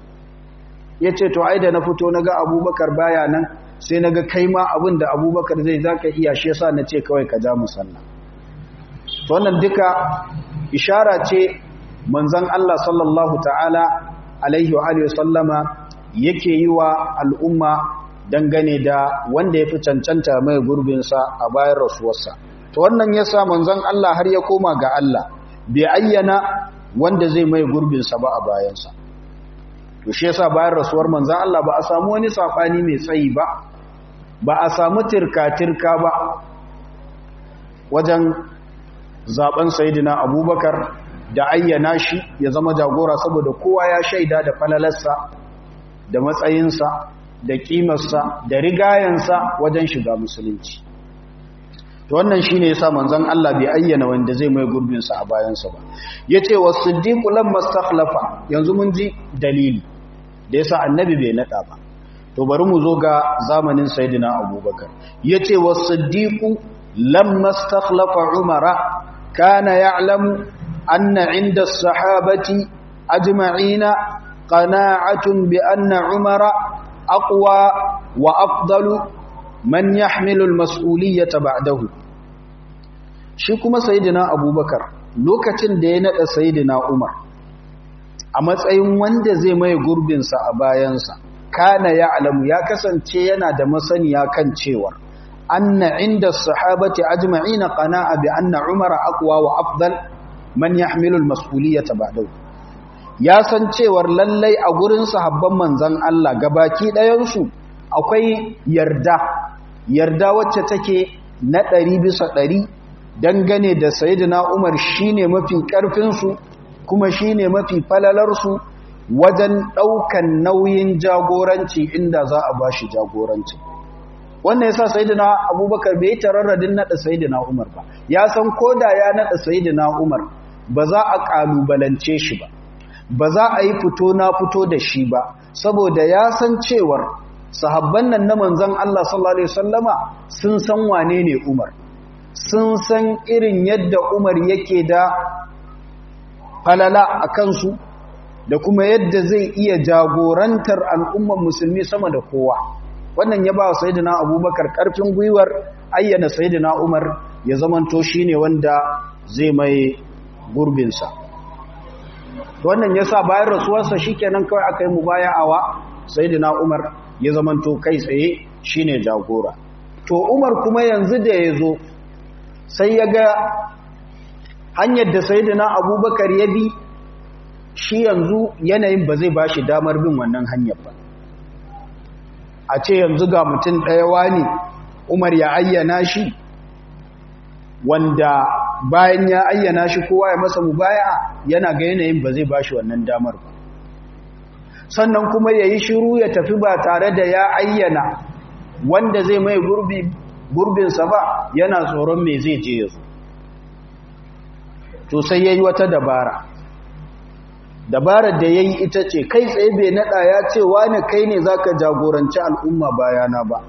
ya ce to ai da na fito na ga abubakar baya nan sai na ga kai ma abin da abubakar zai za ka iya shi yasa na ce kawai ka ja musalla to wannan duka ishara ce manzan Allah sallallahu ta'ala alaihi wa alihi sallama yake yi wa al'umma dangane da wanda ya fi cancanta mai gurbinsa a bayan rasuwarsa to wannan yasa manzan Allah har ya koma ga Allah bai ayyana wanda zai mai gurbinsa ba a bayansa to shi yasa bayan rasuwar manzan Allah ba a samu wani safani mai tsayi ba ba a samu tirka-tirka ba wajen zaben sayidina abubakar da ayyana shi ya zama jagora saboda kowa ya shaida da falalarsa da matsayinsa da kimarsa da rigayensa wajen shiga musulunci to wannan shine yasa manzon Allah bai ayyana wanda zai mai gurbin sa a bayansa ba yace was-siddiq lamma stakhlafa yanzu mun ji dalili da yasa annabi bai nada ba to bari mu zo ga zamanin sayyidina abubakar yace was-siddiq lamma stakhlafa umara kana ya'lamu anna 'inda as-sahabati ajma'ina qana'atun bi anna umara aqwa wa afdalu man yahmilu al-mas'uliyyata ba'dahu shi kuma sayyidina abubakar lokacin da ya nada sayyidina umar a matsayin wanda zai mai gurbin sa a bayansa kana ya alamu ya kasance yana da masaniya kan cewa anna inda sahabati ajma'ina qana'a bi anna umara aqwa wa afdal man yahmilu al-mas'uliyyata ba'dahu ya san cewar lallai a gurin sahabban manzon Allah gabaki ɗayan su akwai yarda yarda wacce take na ɗari bisa ɗari dangane da sayidina umar shine mafi ƙarfinsu kuma shine mafi falalarsu wajen ɗaukan nauyin jagoranci inda za a ba shi jagoranci wannan yasa sayidina abubakar bai tararradin naɗa sayidina umar ba ya san koda ya naɗa sayidina umar ba za a ƙalubalance shi ba ba za a yi fito na fito da shi ba saboda ya san cewar sahabban nan na manzan Allah sallallahu Alaihi wasallama sun san wane ne Umar sun san irin yadda Umar yake da falala a kansu da kuma yadda zai iya jagorantar al'umman musulmi sama da kowa wannan ya ba wa sayidina abubakar ƙarfin gwiwar ayyana sayidina Umar ya zamanto shi ne wanda zai mai gurbinsa wannan ya sa bayan rasuwarsa shi kenan kawai aka yi mu baya awa sayidina Umar ya zamanto kai tsaye shine jagora to Umar kuma yanzu da ya zo sai ya ga hanyar da sayyidina Abubakar ya bi shi yanzu yanayin ba zai bashi damar bin wannan hanyar ba a ce yanzu ga mutum ɗaya wani Umar ya ayyana shi wanda bayan ya ayyana shi kowa ya masa mubaya yana ga yanayin ba zai bashi wannan damar ba sannan kuma ya yi shiru ya tafi ba tare da ya ayyana wanda zai mai gurbinsa ba yana tsoron mai zai je ya zo to sai ya yi wata dabara dabarar da ya yi ita ce kai tsaye bai naɗa ya ce wane kai ne za ka jagoranci al'umma bayana ba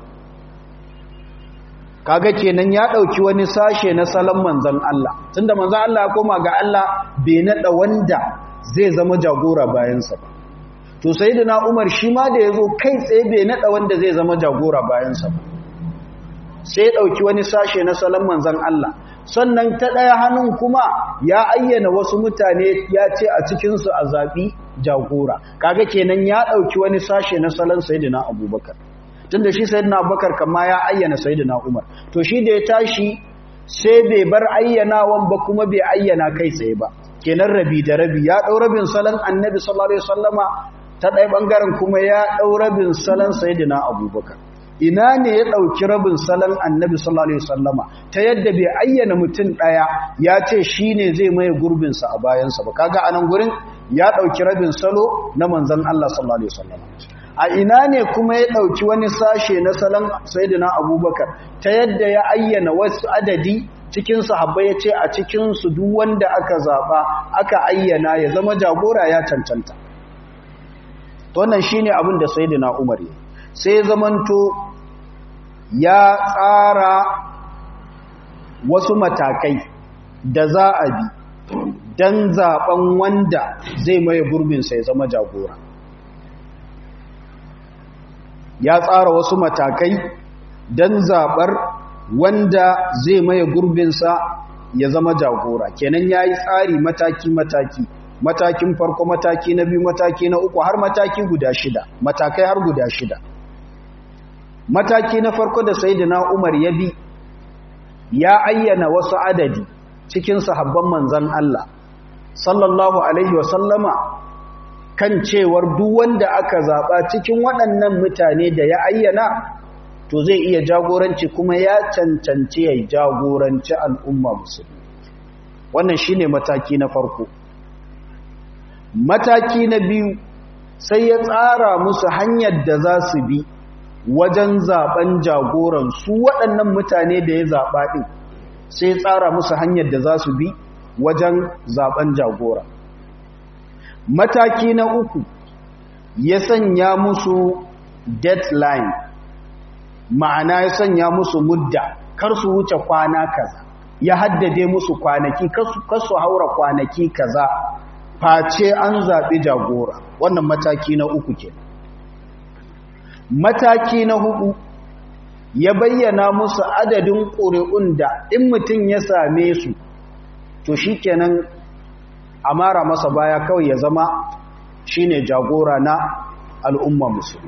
kaga kenan ya ɗauki wani sashe na salon manzan Allah tunda manzan Allah ya koma ga Allah bai naɗa wanda zai zama jagora bayansa ba to sayyidina Umar shi ma da yazo kai tsaye bai nada wanda zai zama jagora bayan sa sai ya dauki wani sashe na salon manzon Allah sannan ta daya hannun kuma ya ayyana wasu mutane ya ce a cikin su a zabi jagora kaga kenan ya dauki wani sashe na salon sayyidina Abubakar tunda shi sayyidina Abubakar kama ya ayyana sayyidina Umar to shi da ya tashi sai bai bar ayyanawan ba kuma bai ayyana kai tsaye ba kenan rabi da rabi ya dau rabin salon annabi sallallahu alaihi wasallama ta ɗaya ɓangaren kuma ya ɗau rabin salon sayidina abubakar ina ne ya ɗauki rabin salon annabi sallallahu alaihi wasallama ta yadda bai ayyana mutum ɗaya ya ce shi ne zai maye gurbinsa a bayansa ba kaga anan gurin ya ɗauki rabin salo na manzan Allah sallallahu alaihi wasallam a ina ne kuma ya ɗauki wani sashe na salon sayyidina abubakar ta yadda ya ayyana wasu adadi cikin sahabbai ya ce a cikinsu duk wanda aka zaɓa aka ayyana ya zama jagora ya cancanta wannan shine abin da sayyidina umar ya sai zamanto ya tsara wasu matakai da za a bi don zaben wanda zai maye gurbinsa ya zama jagora ya tsara wasu matakai don zaɓar wanda zai maye gurbinsa ya zama jagora kenan ya yi tsari mataki-mataki matakin farko mataki na biyu mataki na uku har mataki guda shida matakai har guda shida mataki na farko da sayyidina Umar ya bi ya ayyana wasu adadi cikin sahabban manzon Allah sallallahu alaihi wa sallama kan cewar duk wanda aka zaba cikin waɗannan mutane da ya ayyana to zai iya jagoranci kuma ya cancanci ya jagoranci al'umma musulmi wannan shine mataki na farko mataki na biyu sai ya tsara musu hanyar da za su bi wajen zaben jagoran su waɗannan mutane da ya zaɓa ɗin sai tsara musu hanyar da za su bi wajen zaben jagora mataki na uku ya sanya musu deadline ma'ana ya sanya musu mudda kar su wuce kwana kaza ya haddade musu kwanaki kar su haura kwanaki kaza face an zaɓi jagora wannan mataki na uku kenan mataki na hudu ya bayyana musu adadin ƙuri'un da in mutum ya same su to shi kenan a mara masa baya kawai ya zama shine jagora na al'umma musulmi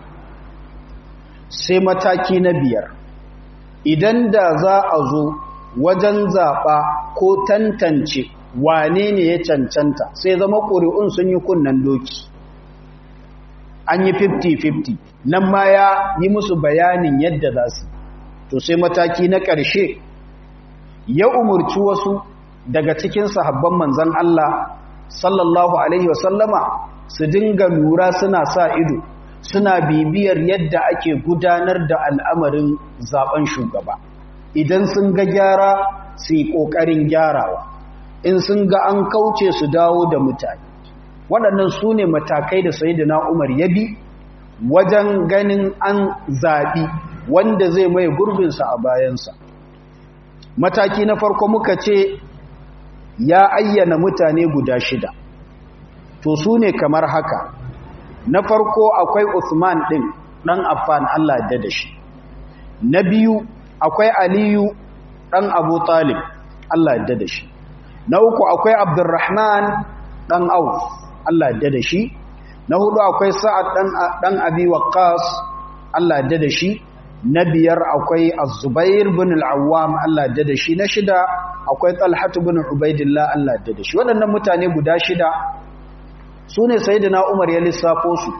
sai mataki na biyar idan da za a zo wajen zaɓa ko tantance wane ne ya cancanta sai zama ƙuri'un sun yi kunnen doki an yi 50-50 nan ma ya yi musu bayanin yadda za su to sai mataki na ƙarshe ya umurci wasu daga cikin sahabban manzan Allah sallallahu Alaihi wasallama su dinga lura suna sa ido suna bibiyar yadda ake gudanar da al'amarin zaben shugaba idan sun ga gyara su yi ƙoƙarin gyarawa in sun ga an kauce su dawo da mutane waɗannan su ne matakai da sayidina umar ya bi wajen ganin an zaɓi wanda zai mai gurbinsa a bayansa mataki na farko muka ce ya ayyana mutane guda shida to su ne kamar haka na farko akwai Usman ɗin ɗan Affan Allah da da shi na biyu akwai Aliyu ɗan Abu Talib Allah da da shi na uku akwai Abdurrahman ɗan Auf Allah da da shi na hudu akwai Sa'ad ɗan Abi Waqqas Allah da da shi na biyar akwai Az-Zubair bin Al-Awwam Allah da da shi na shida akwai Talhat bin Ubaidillah Allah da da shi waɗannan mutane guda shida su ne Sayyidina Umar ya lissafo su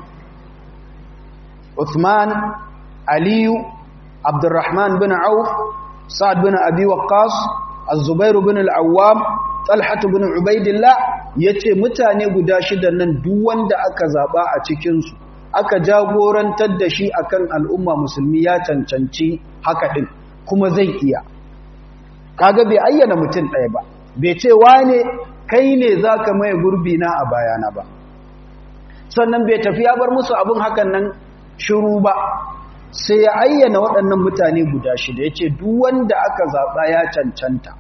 Uthman Aliyu Abdurrahman bin Auf Sa'ad bin Abi Waqqas Az-Zubair bin Al-Awwam Talhat bin Ubaidillah yace mutane guda shida nan duk wanda aka zaba a cikin su aka jagorantar da shi akan al'umma musulmi ya cancanci haka din kuma zai iya kaga bai ayyana mutum ɗaya ba bai ce wane kai ne zaka mai gurbi na a bayana ba sannan bai tafi ya bar musu abin hakan nan shiru ba sai ya ayyana waɗannan mutane guda shida ya ce duk wanda aka zaɓa ya cancanta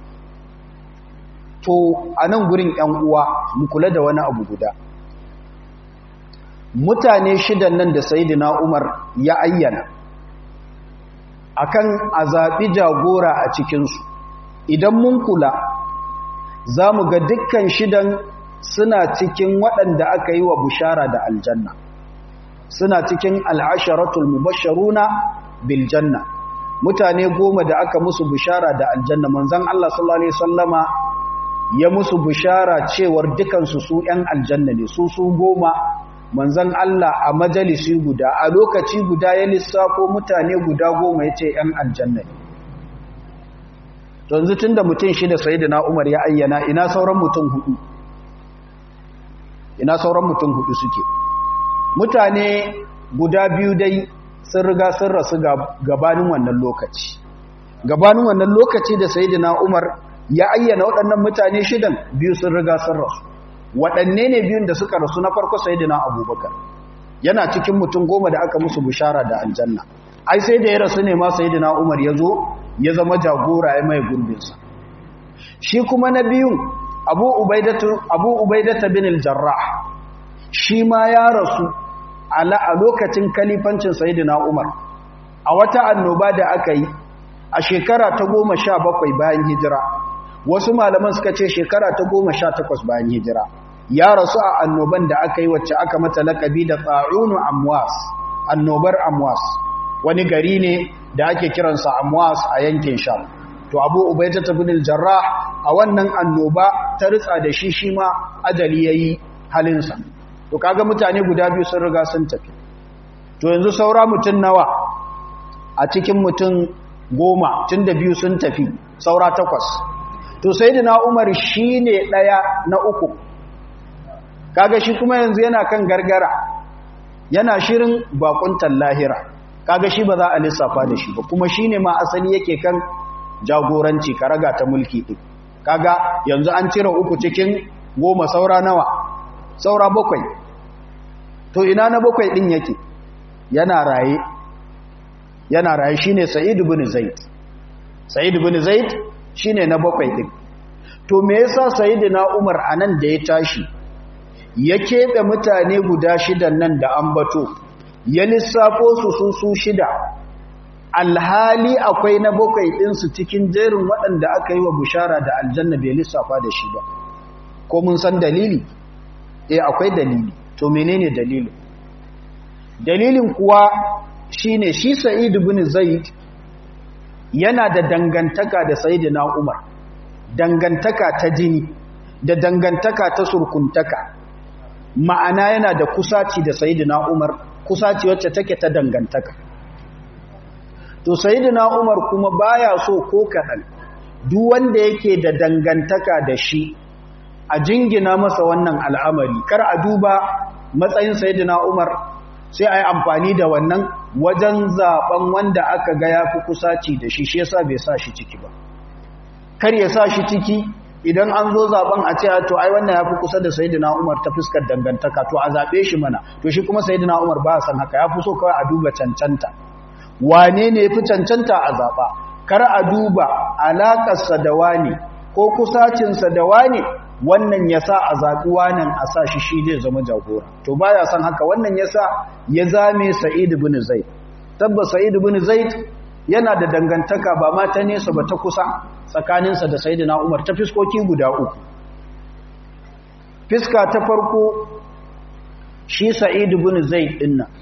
to a nan gurin ‘yan uwa mu kula da wani abu guda mutane shidan nan da sayidina umar ya ayyana akan a zaɓi jagora a cikinsu idan mun kula za mu ga dukkan shidan suna cikin waɗanda aka yi wa bushara da aljanna suna cikin al'asharatul mubasharuna biljanna mutane goma da aka musu bushara da aljanna manzan Allah sallallahu Alaihi sallama ya musu bushara cewar dukansu su ‘yan aljanna ne su su goma manzan Allah a majalisi guda a lokaci guda ya lissafo mutane guda goma ya ce ‘yan aljanna ne yanzu tun da mutum shida sai da na umar ya ayyana ina sauran mutum hudu ina sauran mutum hudu suke mutane guda biyu dai sun riga sun rasu gabanin wannan lokaci gabanin wannan lokaci da sayyidina Umar ya ayyana waɗannan mutane shidan biyu sun riga sun rasu waɗanne ne biyun da suka rasu na farko sayyidina Abubakar yana cikin mutum goma da aka musu bishara da aljanna ai sai da ya rasu ne ma sayyidina Umar ya zo ya zama jagora ya mai gurbinsa shi kuma na biyun Abu Ubaidatu Abu Ubaidata bin al-Jarrah shi ma ya rasu ala a lokacin kalifancin sayyidina Umar a wata annoba da aka yi a shekara ta goma sha bakwai bayan hijira wasu malaman suka ce shekara ta goma sha takwas bayan hijira ya rasu a annoban da aka yi wacce aka mata lakabi da tsarunu amwas annobar amwas wani gari ne da ake kiransa amwas a yankin sham to abu ubaita ta bin jarrah a wannan annoba ta ritsa da shi shi ma ajali yayi halinsa to kaga mutane guda biyu sun riga sun tafi to yanzu saura mutum nawa a cikin mutum goma tun da biyu sun tafi saura takwas to sai da umar shi ne ɗaya na uku kaga shi kuma yanzu yana kan gargara yana shirin bakuntan lahira kaga shi ba za a lissafa da shi ba kuma shi ne ma asali yake kan jagoranci karaga ta mulki ɗin kaga yanzu an cire uku cikin goma saura nawa saura bakwai to ina na bakwai ɗin yake yana raye yana raye shine Sa'id ibn Zaid Sa'id ibn Zaid shine na bakwai din to me yasa Sayyidina Umar anan da ya tashi ya kebe mutane guda shidan nan da ambato ya lissafo su su su shida alhali akwai na bakwai din su cikin jerin waɗanda aka yi wa bushara da aljanna bai lissafa da shi ba ko mun san dalili eh akwai dalili to menene dalilin dalilin kuwa shine shi Sa'id ibn Zaid yana da dangantaka da Sayyidina Umar dangantaka ta jini da dangantaka ta surkuntaka ma'ana yana da kusaci da Sayyidina Umar kusaci wacce take ta dangantaka to Sayyidina Umar kuma baya so ko kadan duk wanda yake da dangantaka da shi a jingina masa wannan al'amari kar a duba matsayin Sayyidina Umar sai a yi amfani da wannan wajen zaben wanda aka ga ya fi kusaci da shi shi yasa bai sa shi ciki ba kar ya sa shi ciki idan an zo zaben a ce to ai wannan ya fi kusa da sayidina umar ta fuskar dangantaka to a zaɓe shi mana to shi kuma sayidina umar ba san haka ya fi so kawai a duba cancanta wane ne ya fi cancanta a zaɓa kar a duba alaƙarsa da wane ko kusacinsa da wane wannan ya sa a zaɓi wanan a sa shi shi zai zama jagora to ba ya san haka wannan ya sa ya zame sa'id bin zaid tabbas sa'id bin zaid yana da dangantaka ba ma ta nesa ba ta kusa tsakaninsa da sayyidina umar ta fiskoki guda uku fiska ta farko shi sa'id bin zaid din nan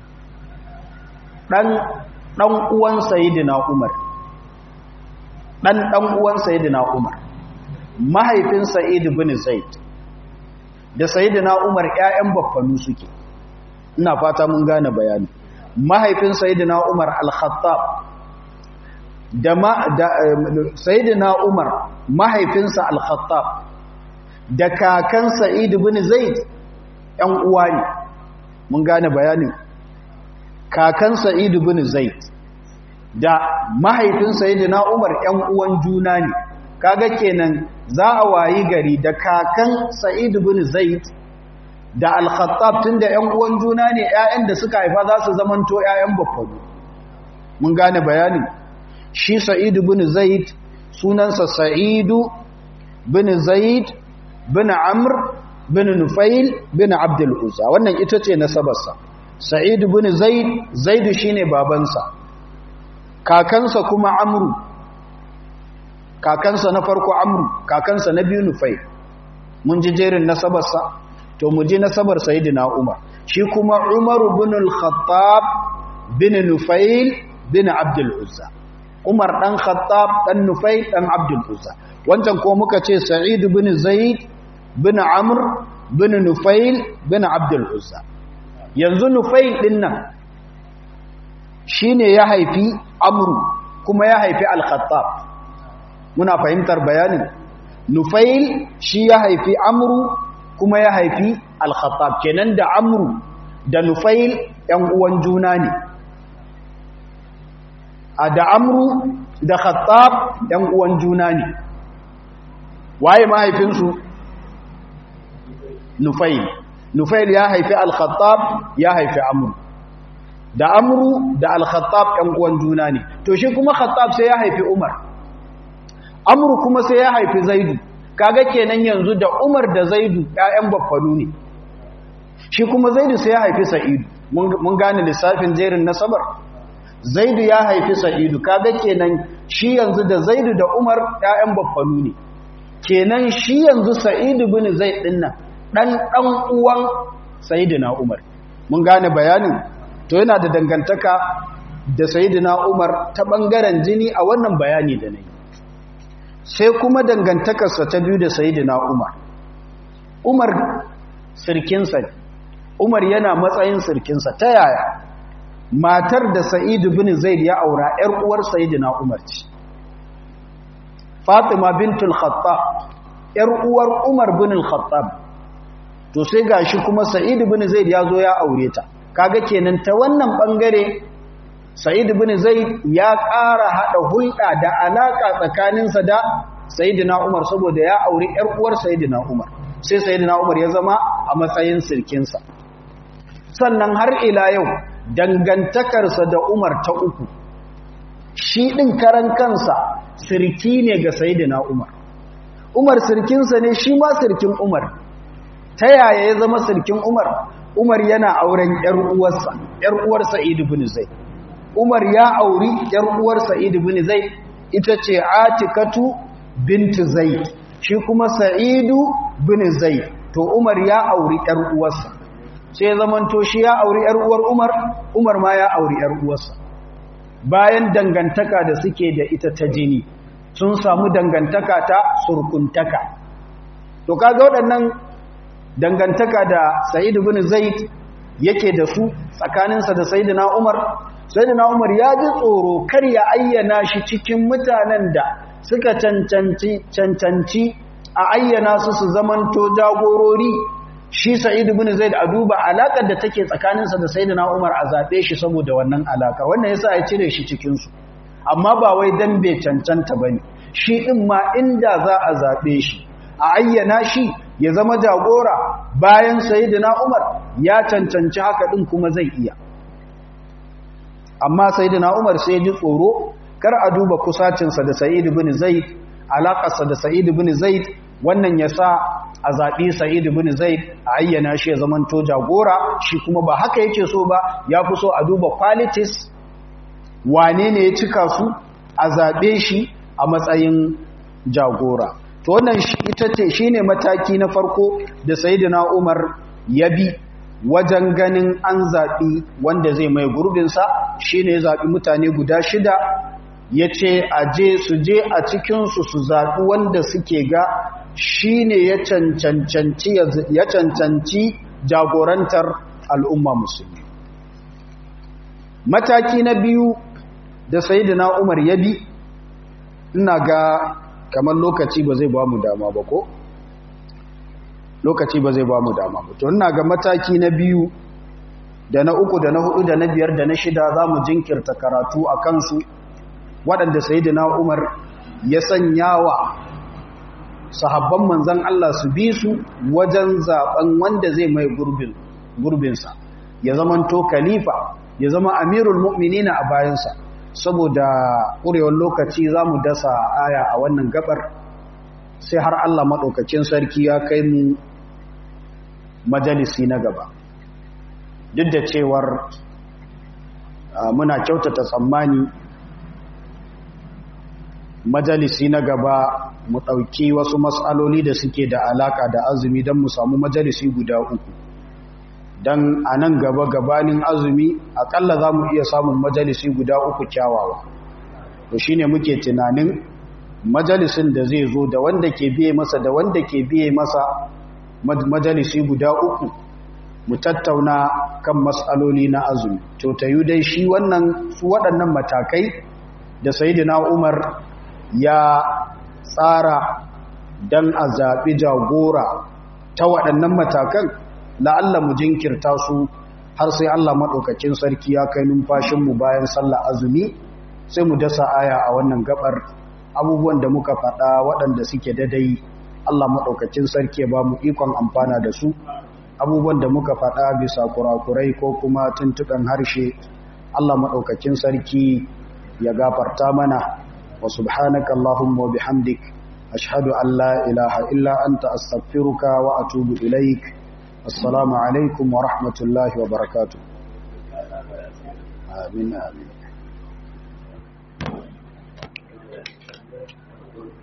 dan dan uwan sayyidina umar dan dan uwan sayyidina umar mahaifin Sa'id bin Zaid da Sayyidina Umar ƴaƴan baffanu suke ina fata mun gane bayani mahaifin Sayyidina Umar al-Khattab da ma da Sayyidina Umar mahaifinsa al-Khattab da kakan Sa'id bin Zaid ƴan uwa ne mun gane bayanin kakan Sa'id bin Zaid da mahaifin Sayyidina Umar ƴan uwan juna ne kaga kenan za a wayi gari da kakan Sa'id bin Zaid da Al-Khattab tunda ƴan uwan juna ne ƴaƴan da suka haifa za su zamanto ƴaƴan baffado mun gane bayanin shi Sa'id bin Zaid sunansa Sa'id bin Zaid bin Amr bin Nufail bin Abdul Uzza wannan ita ce nasabarsa Sa'id bin Zaid Zaid shine babansa kakansa kuma Amru kakansa na farko amru kakansa na biyu nufai mun ji jerin nasabarsa to mu ji nasabar sayyidina umar shi kuma umar bin al-khattab bin nufail bin abdul uzza umar dan khattab dan nufail dan abdul uzza wancan ko muka ce sa'id bin zaid bin amr bin nufail bin abdul uzza yanzu nufail din nan shine ya haifi amru kuma ya haifi al-khattab muna fahimtar bayanin nufail shi ya haifi amru kuma ya haifi al-khattab kenan da amru da nufail ‘yan uwan juna ne a da amru da khattab ‘yan uwan juna ne waye mahaifinsu nufail nufail ya haifi al-khattab ya haifi amru da amru da al-khattab ‘yan uwan juna ne to shi kuma khattab sai ya haifi umar amru kuma sai ya haifi zaidu kaga kenan yanzu da umar da zaidu ‘ya'yan baffanu ne shi kuma zaidu sai ya haifi sa'idu mun gane lissafin jerin nasabar zaidu ya haifi sa'idu kaga kenan shi yanzu da zaidu da umar ƴaƴan baffanu ne kenan shi yanzu sa'idu bin zaid din nan dan dan uwan sayyidina umar mun gane bayanin to yana da dangantaka da sayyidina umar ta bangaren jini a wannan bayani da nayi sai kuma dangantakarsa ta biyu da sayyidina umar umar sirkinsa ne Umar yana matsayin sirkinsa ta yaya matar da Sa'idu bin Zaid ya aura ‘yar uwar Sayyidina Umar ce Fatima bintul Khattab ‘yar uwar Umar bin Khattab to sai gashi kuma Sa'idu bin Zaid ya zo ya aure ta kaga kenan ta wannan bangare Sa'idu bin Zaid ya ƙara haɗa hulɗa da alaƙa tsakaninsa da Sayyidina Umar saboda ya aure ‘yar uwar Sayyidina Umar sai Sayyidina Umar ya zama a matsayin sirkinsa sannan har ila yau dangantakarsa da Umar ta uku shi ɗin karan kansa sirki ne ga Sayyidina Umar Umar sirkinsa ne shi ma sirkin Umar ta yaya ya zama sirkin Umar Umar yana auren ƴar uwarsa ƴar uwar Sa'id ibn Zaid Umar ya auri ƴar uwar Sa'id ibn Zaid ita ce Atikatu bint Zaid shi kuma Sa'idu bin Zaid to Umar ya auri ƴar uwarsa sai zamanto shi ya auri ‘yar uwar Umar, Umar ma ya auri ‘yar uwarsa. Bayan dangantaka da suke da ita ta jini, sun samu dangantaka ta surkuntaka. To, kaga waɗannan dangantaka da Sa'id bin Zaid yake da su tsakaninsa da Sayyidina Umar, Sayyidina Umar ya ji tsoro kar ya ayyana shi cikin mutanen da suka cancanci, cancanci a ayyana su su zamanto jagorori shi Sa'id ibn Zaid a duba alakar da take tsakaninsa da Sayyidina Umar a zabe shi saboda wannan alaka wannan yasa ya cire shi cikin su amma ba wai dan bai cancanta bane shi din ma inda za a zabe shi a ayyana shi ya zama jagora bayan Sayyidina Umar ya cancanci haka din kuma zai iya amma Sayyidina Umar sai ya ji tsoro kar a duba kusacinsa da Sa'id ibn Zaid alakarsa da Sa'id ibn Zaid wannan ya sa a zaɓi sa'id bin zaid a ayyana shi ya zamanto jagora shi kuma ba haka yake so ba ya fi so a duba qualities wane ne ya cika su a zaɓe shi a matsayin jagora to wannan ita ce shi ne mataki na farko da sayidina umar ya bi wajen ganin an zaɓi wanda zai mai gurbinsa shi ne ya zaɓi mutane guda shida ya ce a je su je a cikinsu su zaɓi wanda suke ga shi ne ya cancanci jagorantar al'umma musulmi mataki na biyu da sayidina umar ya bi ina ga kamar lokaci ba zai ba mu dama ba ko lokaci ba zai ba mu dama ba to ina ga mataki na biyu da na uku da na hudu da na biyar da na shida za mu jinkirta karatu a kansu waɗanda sayidina umar ya sanya wa sahabban manzan Allah su bi su wajen zaben wanda zai mai gurbin gurbinsa ya zamanto khalifa ya zama amirul mu'minina a bayansa saboda ƙurewar lokaci za mu dasa aya a wannan gabar sai har Allah maɗaukacin sarki ya kai mu majalisi na gaba duk da cewar muna kyautata tsammani majalisi na gaba mu ɗauki wasu matsaloli da suke da alaƙa da azumi don mu samu majalisi guda uku don a nan gaba gabanin azumi aƙalla za mu iya samun majalisi guda uku kyawawa to shi ne muke tunanin majalisin da zai zo da wanda ke biye masa da wanda ke biye masa majalisi guda uku mu tattauna kan matsaloli na azumi to ta yi dai shi wannan su waɗannan matakai da sayidina umar ya tsara don a zaɓi jagora ta waɗannan matakan la'alla mu jinkirta su har sai Allah maɗaukacin sarki ya kai numfashinmu bayan sallah azumi sai mu dasa aya a wannan gabar abubuwan da muka faɗa waɗanda suke dadai Allah maɗaukacin sarki ba mu ikon amfana da su abubuwan da muka faɗa bisa kurakurai ko kuma tuntuɓen harshe Allah maɗaukacin sarki ya gafarta mana wa subhanaka Allahumma wa bihamdik ashhadu an la ilaha illa anta astaghfiruka wa atubu ilaik assalamu alaikum wa rahmatullahi wa barakatuh amin amin